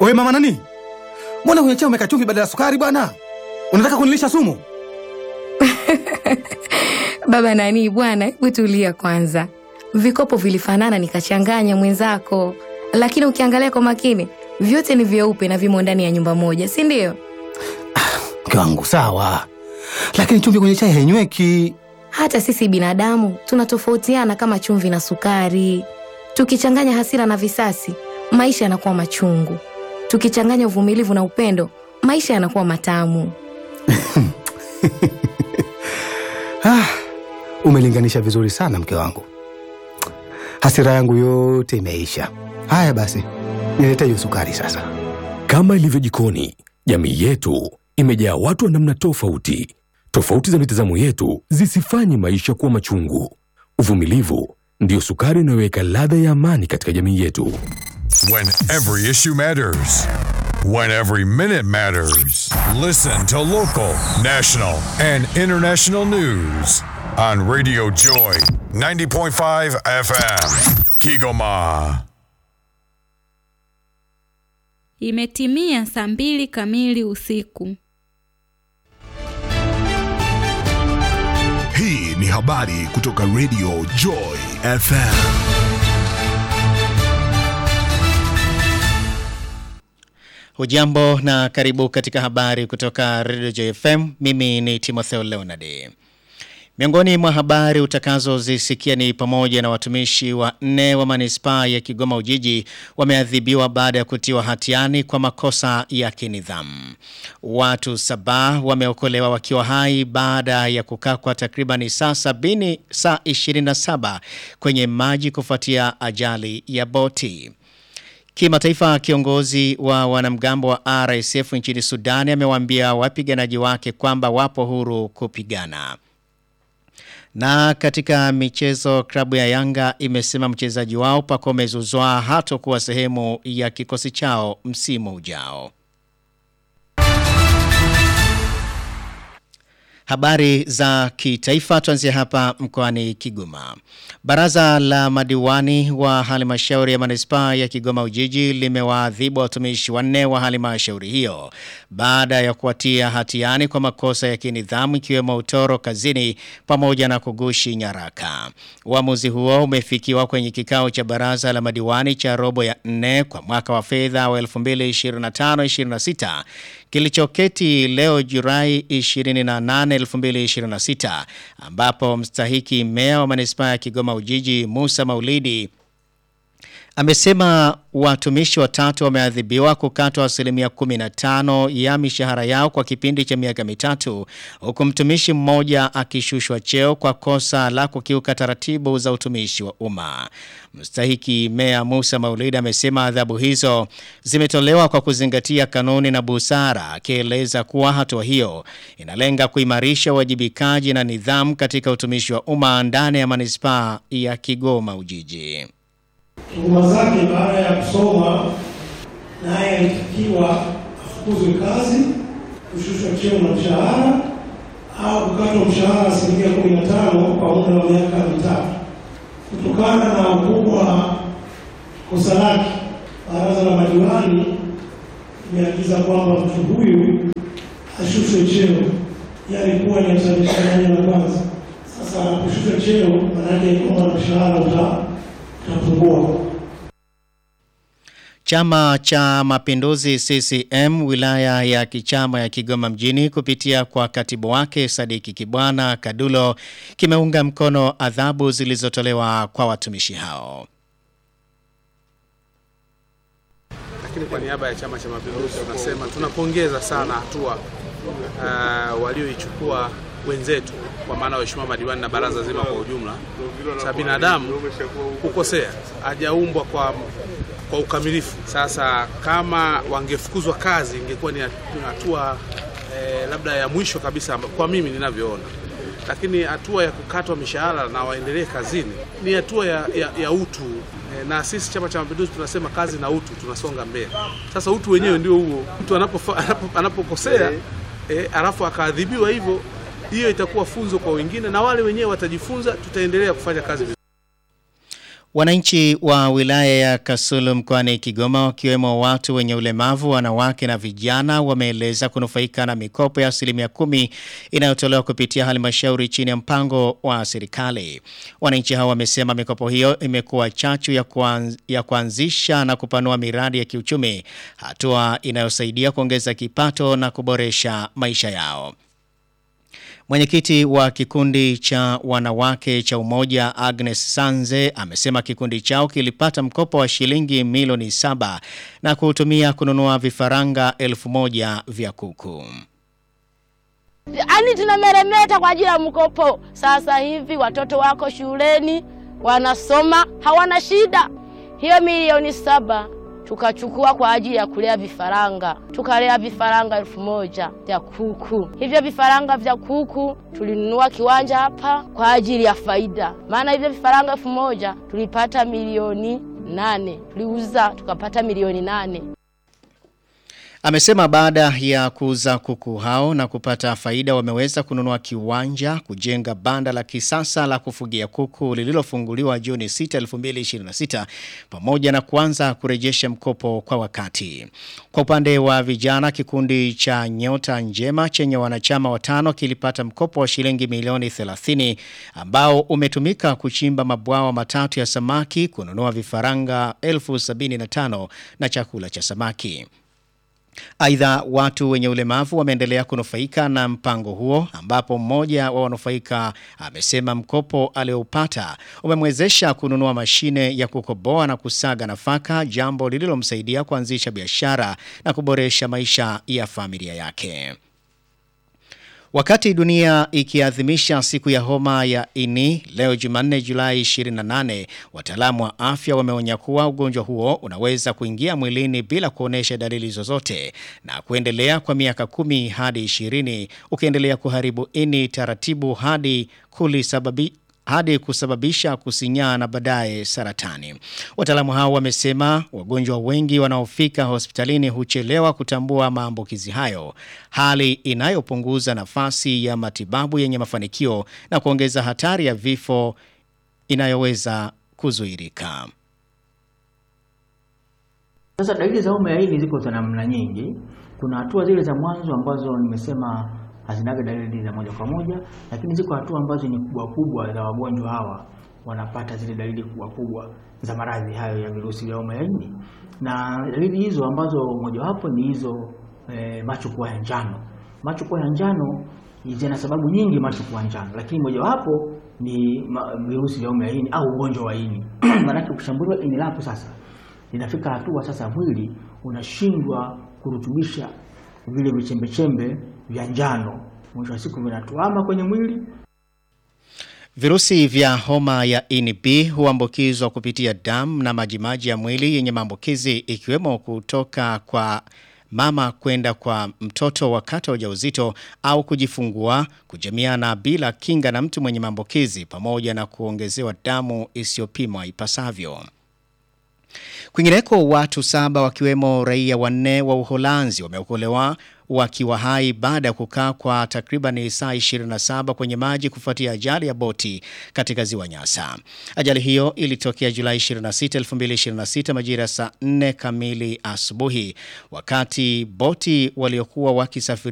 Wewe mama nani, mbona kwenye chai umeweka chumvi badala ya sukari bwana? Unataka kunilisha sumu? Baba nani bwana, hebu tulia kwanza. Vikopo vilifanana nikachanganya mwenzako, lakini ukiangalia kwa makini vyote ni vyeupe na vimo ndani ya nyumba moja, si ndio? Mke wangu sawa, lakini chumvi kwenye chai hainyweki. Hata sisi binadamu tunatofautiana kama chumvi na sukari. Tukichanganya hasira na visasi, maisha yanakuwa machungu. Tukichanganya uvumilivu na upendo, maisha yanakuwa matamu. Ah, umelinganisha vizuri sana mke wangu, hasira yangu yote imeisha. Haya basi, nilete hiyo sukari sasa. Kama ilivyo jikoni, jamii yetu imejaa watu wa namna tofauti. Tofauti za mitazamo yetu zisifanye maisha kuwa machungu. Uvumilivu ndiyo sukari inayoweka ladha ya amani katika jamii yetu. When every issue matters. When every minute matters. Listen to local, national, and international news on Radio Joy 90.5 FM. Kigoma. Imetimia saa mbili kamili usiku. Hii ni habari kutoka Radio Joy FM. Hujambo na karibu katika habari kutoka Radio Joy FM. Mimi ni Timotheo Leonard. Miongoni mwa habari utakazozisikia ni pamoja na watumishi wa nne wa manispaa ya Kigoma Ujiji wameadhibiwa baada ya kutiwa hatiani kwa makosa ya kinidhamu. Watu saba wameokolewa wakiwa hai baada ya kukaa kwa takribani saa sabini saa 27 kwenye maji kufuatia ajali ya boti. Kimataifa, kiongozi wa wanamgambo wa RSF nchini Sudani amewaambia wapiganaji wake kwamba wapo huru kupigana. Na katika michezo, klabu ya Yanga imesema mchezaji wao Pacome Zouzoua hatakuwa sehemu ya kikosi chao msimu ujao. Habari za kitaifa tuanzie hapa mkoani Kigoma. Baraza la madiwani wa halmashauri ya manispaa ya Kigoma Ujiji limewaadhibu watumishi wanne wa halmashauri hiyo baada ya kuwatia hatiani kwa makosa ya kinidhamu ikiwemo utoro kazini pamoja na kugushi nyaraka. Uamuzi huo umefikiwa kwenye kikao cha baraza la madiwani cha robo ya nne kwa mwaka wa fedha wa 2025-26 kilichoketi leo Julai 28 2026 ambapo mstahiki meya wa manispaa ya Kigoma Ujiji Musa Maulidi amesema watumishi watatu wameadhibiwa kukatwa asilimia 15 ya mishahara yao kwa kipindi cha miaka mitatu huku mtumishi mmoja akishushwa cheo kwa kosa la kukiuka taratibu za utumishi wa umma. Mstahiki meya Musa Maulidi amesema adhabu hizo zimetolewa kwa kuzingatia kanuni na busara, akieleza kuwa hatua hiyo inalenga kuimarisha uwajibikaji na nidhamu katika utumishi wa umma ndani ya manispaa ya Kigoma Ujiji. Tuhuma zake baada ya kusoma, naye alitakiwa afukuzwe kazi, kushushwa cheo na mshahara au kukatwa mshahara asilimia kumi na tano kwa muda wa miaka mitatu. Kutokana na ukubwa wa kosa lake, baraza la madiwani imeagiza kwamba mtu huyu ashushwe cheo, yaani kuwa ni msalisha daraja la kwanza. Sasa anaposhushwa cheo, maanake kwamba mshahara uta utapungua. Chama cha Mapinduzi CCM wilaya ya Kichama ya Kigoma mjini kupitia kwa katibu wake Sadiki Kibwana Kadulo kimeunga mkono adhabu zilizotolewa kwa watumishi hao. Lakini kwa niaba ya Chama cha Mapinduzi tunasema tunapongeza sana hatua uh, walioichukua wenzetu kwa maana waheshimiwa madiwani na baraza zima kwa ujumla. Sa binadamu hukosea, hajaumbwa kwa kwa ukamilifu. Sasa kama wangefukuzwa kazi ingekuwa ni hatua eh, labda ya mwisho kabisa kwa mimi ninavyoona, lakini hatua ya kukatwa mishahara na waendelee kazini ni hatua ya, ya, ya utu eh, na sisi Chama cha Mapinduzi tunasema kazi na utu, tunasonga mbele. Sasa utu wenyewe ndio huo, mtu anapokosea eh, alafu akaadhibiwa hivyo, hiyo itakuwa funzo kwa wengine na wale wenyewe watajifunza, tutaendelea kufanya kazi vizuri. Wananchi wa wilaya ya Kasulu mkoani Kigoma wakiwemo watu wenye ulemavu, wanawake na vijana wameeleza kunufaika na mikopo ya asilimia kumi inayotolewa kupitia halmashauri chini ya mpango wa serikali. Wananchi hao wamesema mikopo hiyo imekuwa chachu ya, kuanz, ya kuanzisha na kupanua miradi ya kiuchumi, hatua inayosaidia kuongeza kipato na kuboresha maisha yao. Mwenyekiti wa kikundi cha wanawake cha umoja Agnes Sanze amesema kikundi chao kilipata mkopo wa shilingi milioni saba na kuutumia kununua vifaranga elfu moja vya kuku. Ani tunameremeta kwa ajili ya mkopo. Sasa hivi watoto wako shuleni wanasoma, hawana shida. Hiyo milioni saba tukachukua kwa ajili ya kulea vifaranga, tukalea vifaranga elfu moja vya kuku. Hivyo vifaranga vya kuku tulinunua kiwanja hapa kwa ajili ya faida, maana hivyo vifaranga elfu moja tulipata milioni nane, tuliuza tukapata milioni nane. Amesema baada ya kuuza kuku hao na kupata faida wameweza kununua kiwanja, kujenga banda la kisasa la kufugia kuku lililofunguliwa Juni 6, 2026 pamoja na kuanza kurejesha mkopo kwa wakati. Kwa upande wa vijana, kikundi cha Nyota Njema chenye wanachama watano kilipata mkopo wa shilingi milioni 30 ambao umetumika kuchimba mabwawa matatu ya samaki, kununua vifaranga elfu sabini na tano na chakula cha samaki. Aidha, watu wenye ulemavu wameendelea kunufaika na mpango huo ambapo mmoja wa wanufaika amesema mkopo aliyoupata umemwezesha kununua mashine ya kukoboa na kusaga nafaka, jambo lililomsaidia kuanzisha biashara na kuboresha maisha ya familia yake. Wakati dunia ikiadhimisha siku ya homa ya ini leo Jumanne Julai 28, wataalamu wa afya wameonya kuwa ugonjwa huo unaweza kuingia mwilini bila kuonesha dalili zozote na kuendelea kwa miaka kumi hadi 20 ukiendelea kuharibu ini taratibu hadi kulisababi hadi kusababisha kusinyaa na baadaye saratani. Wataalamu hao wamesema wagonjwa wengi wanaofika hospitalini huchelewa kutambua maambukizi hayo, hali inayopunguza nafasi ya matibabu yenye mafanikio na kuongeza hatari ya vifo inayoweza kuzuirika. Sasa dalili za homa ya ini ziko za namna nyingi. Kuna hatua zile za mwanzo ambazo nimesema hazinaga dalili za moja kwa moja, lakini ziko hatua ambazo ni kubwa kubwa za wagonjwa hawa wanapata zile dalili kubwa kubwa za maradhi hayo ya virusi vya homa ya ini, na dalili hizo ambazo mojawapo ni hizo e, macho kuwa ya njano. Macho kuwa ya njano zina sababu nyingi macho kuwa njano, lakini mojawapo ni virusi vya homa ya ini au ugonjwa wa ini maanake ukishambuliwa ini lako sasa linafika hatua sasa mwili unashindwa kurutubisha vile vichembechembe vya njano, mwisho wa siku vinatuama kwenye mwili. Virusi vya homa ya ini B huambukizwa kupitia damu na majimaji ya mwili yenye maambukizi ikiwemo kutoka kwa mama kwenda kwa mtoto wakati wa ujauzito au kujifungua, kujamiana bila kinga na mtu mwenye maambukizi pamoja na kuongezewa damu isiyopimwa ipasavyo. Kwingineko watu saba wakiwemo raia wanne wa Uholanzi wameokolewa wakiwa hai baada ya kukaa kwa takriban saa 27 kwenye maji kufuatia ajali ya boti katika ziwa Nyasa. Ajali hiyo ilitokea Julai 26, 2026 majira ya saa 4 kamili asubuhi wakati boti waliokuwa wakisafiri